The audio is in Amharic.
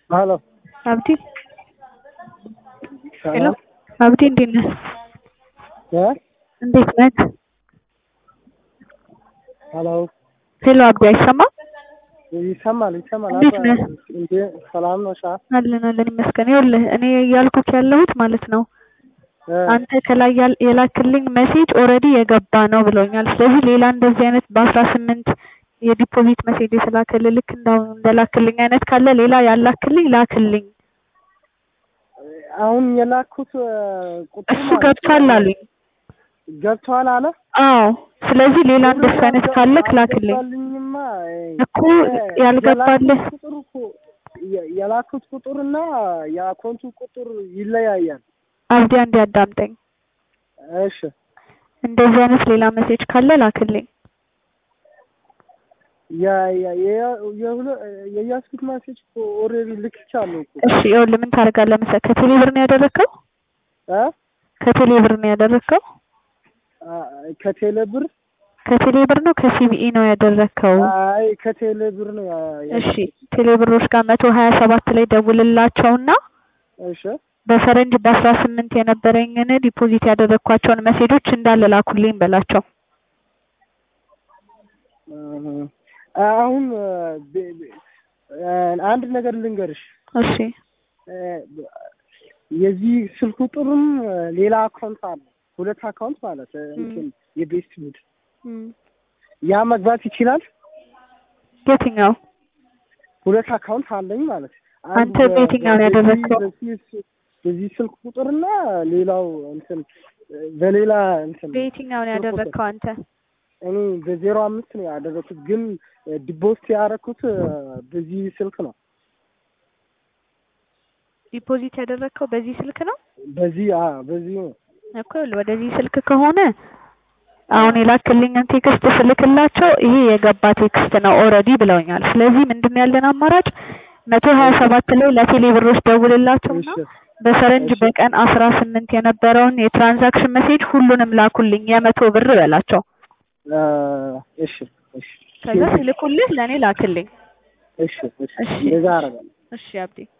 ሄሎ አብዲ ሄሎ አብዲ እንዴት ነህ? እ እንዴት ነህ? ሄሎ ሄሎ አብዲ አይሰማም? ይሰማል ይሰማል። እንዴት አባ ነህ? እንዴ ሰላም ነው? ሻ አለን አለን ይመስገን። ይኸውልህ እኔ እያልኩት ያለሁት ማለት ነው እ አንተ ከላይ ያል- የላክልኝ ሜሴጅ ኦልሬዲ የገባ ነው ብሎኛል። ስለዚህ ሌላ እንደዚህ አይነት በአስራ ስምንት የዲፖዚት ሜሴጅ የተላከልህ ልክ እንዳሁኑ እንደላክልኝ አይነት ካለ ሌላ ያላክልኝ ላክልኝ። አሁን የላኩት እ ቁጥር እሱ ማለት ገብቷል ነው። አሉኝ። ገብቷል አለ። አዎ ስለዚህ ሌላ እንደሱ አይነት ካለክ ላክልኝ አልገባልኝማ። እኮ ያልገባልህ የላኩት ቁጥር እኮ የ- የላኩት ቁጥርና የአካውንቱ ቁጥር ይለያያል። አብዲ አንዴ አዳምጠኝ። እሺ እንደዚህ አይነት ሌላ ሜሴጅ ካለ ላክልኝ። የ- የ- የ- የሁለ- የያዝኩት ማሴጅ እኮ ኦልሬዲ ልክቻለሁ እኮ እሺ ይኸውልህ ምን ታደርጋለህ መሰለህ ከቴሌ ብር ነው ያደረግከው? እ ከቴሌ ብር ነው ያደረግከው? አ ከቴሌ ብር ከቴሌ ብር ነው ከሲቢኢ ነው ያደረግከው? አይ ከቴሌ ብር ነው ያ- ያ- እሺ ቴሌ ብሮች ጋር መቶ ሀያ ሰባት ላይ ደውልላቸውና እሺ በፈረንጅ በአስራ ስምንት የነበረኝን ዲፖዚት ያደረግኳቸውን መሴጆች እንዳለ ላኩልኝ በላቸው። እ አሁን ብ- ብ- አንድ ነገር ልንገርሽ እሺ እ የዚህ ስልክ ቁጥርም ሌላ አካውንት አለ። ሁለት አካውንት ማለት እ እንትን የቤስት ቡድ እም፣ ያ መግባት ይችላል። የትኛው ሁለት አካውንት አለኝ ማለት አንተ በየትኛው ነው ያደረግከው? በዚህ- በዚህ ስልክ ቁጥርና ሌላው እንትን በሌላ እንትን በየትኛው ነው ያደረግከው አንተ? እኔ በዜሮ አምስት ነው ያደረኩት፣ ግን ዲፖስት ያደረኩት በዚህ ስልክ ነው። ዲፖዚት ያደረግከው በዚህ ስልክ ነው በዚህ አ በዚህ ነው። እኮ ወደዚህ ስልክ ከሆነ አሁን የላክልኝን ቴክስት ስልክላቸው ይሄ የገባ ቴክስት ነው ኦልሬዲ ብለውኛል። ስለዚህ ምንድን ነው ያለን አማራጭ መቶ ሀያ ሰባት ላይ ለቴሌ ብሮች ደውልላቸውና እሺ በፈረንጅ እሺ። በቀን አስራ ስምንት የነበረውን የትራንዛክሽን ሜሴጅ ሁሉንም ላኩልኝ የመቶ ብር በላቸው። አ እሺ እሺ ከዛ ሲልኩልህ ለእኔ ላክልኝ። እሺ እሺ እሺ። እንደዛ አደርጋለሁ። እሺ አብዴ